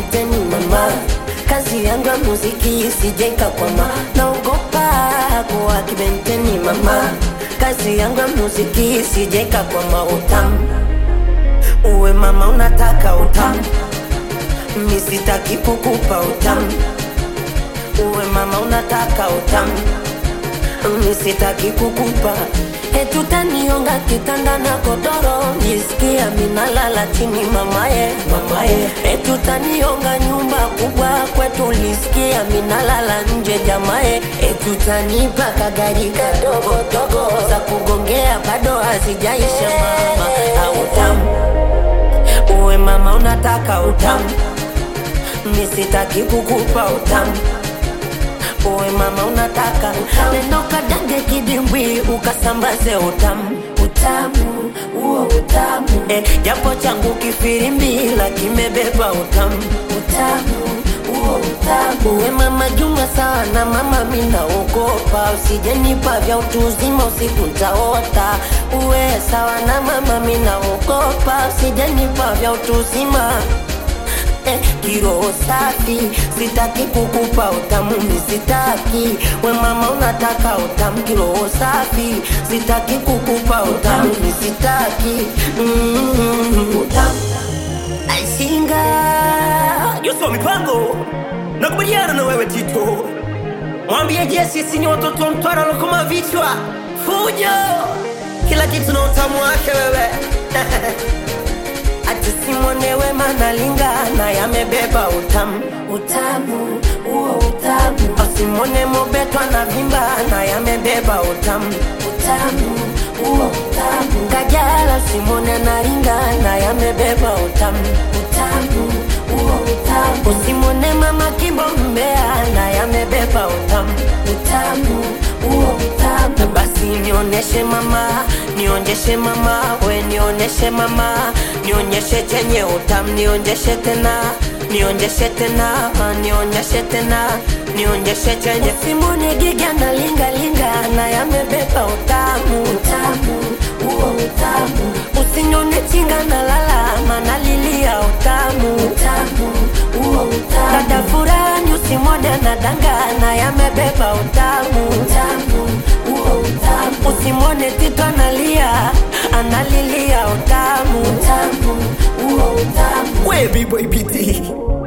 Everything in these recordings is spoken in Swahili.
kibenteni mama kazi yangu ya muziki isijeka kwama naogopa kuwa kibenteni mama kazi yangu ya muziki isijeka kwama utamu uwe mama unataka utamu misitaki kukupa utamu uwe mama unataka utamu misitaki kukupa etutanionga kitanda na kodoro nisikia minalala chini mamaye mamaye etutanionga nyumba kubwa kwetu lisikia minalala nje jamaye etutanipa kagari kadogo dogo za kugongea bado hazijaisha mama autamu uwe mama unataka utamu misitaki kukupa utamu uwe mama unataka neno kadange kidimbwi ukasambaze utamu utamu huo utamu eh, japo changu kifirimbi la kimebeba utamu utamu huo utamu uwe mama juma sawa na mama minaogopa usijenipa vya utu uzima usiku ntaota uwe sawa na mama minaogopa usijenipa vya utu uzima eh, kiroho safi sitaki kukupa utamu misitaki we mama unataka utamu kiroho safi sitaki kukupa utamu misitaki mm, utamu aisinga Yoso mipango nakubaliana na wewe Tito, mwambie Jesse sisi ni watoto wa Mtwara lokoma vichwa fujo, kila kitu na utamu wake wewe ati simwonewe manalingana yamebeba utamu utamu huo utamu asimwone mobetwa na vimba na yamebeba utamu utamu huo utamu kajala simwone naringana yamebeba utamu utamu huo utamu usimwone mama kimbo mbea na yamebeba utamu utamu huo utamu basi nioneshe mama nionjeshe mama we nioneshe mama nionyeshe chenye utamu nionjeshe tena nionjeshe tena nionyeshe tena nionyeshe chenye simone giga na linga linga na yamebeba utamu utamu huo utamu usinyone chinga na lala mana lilia utamu utamu huo utamu dada furani usimwone na danga na yamebeba utamu utamu huo utamu usimwone tito analia analilia utamu utamu huo utamu we B-boy BT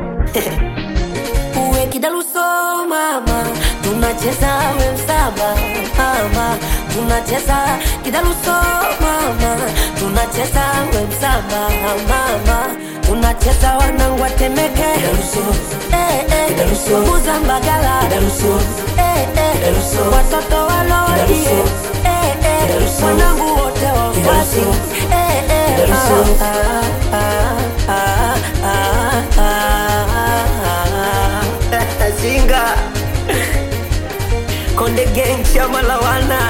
uwe kidaluso mama tunacheza we msaba mama tunacheza kidaluso mama tunacheza we msaba mama tunacheza wanangu atemeke eh, eh, Kidaluso. kuzambagala Kidaluso. eh, eh, Kidaluso. watoto walodi Kidaluso. eh, eh, Kidaluso. wanangu wote wafuasi Kidaluso. eh, eh, Kidaluso. ah, ah, ah, ah, ah, ah. Singa Konde Gang chama la wana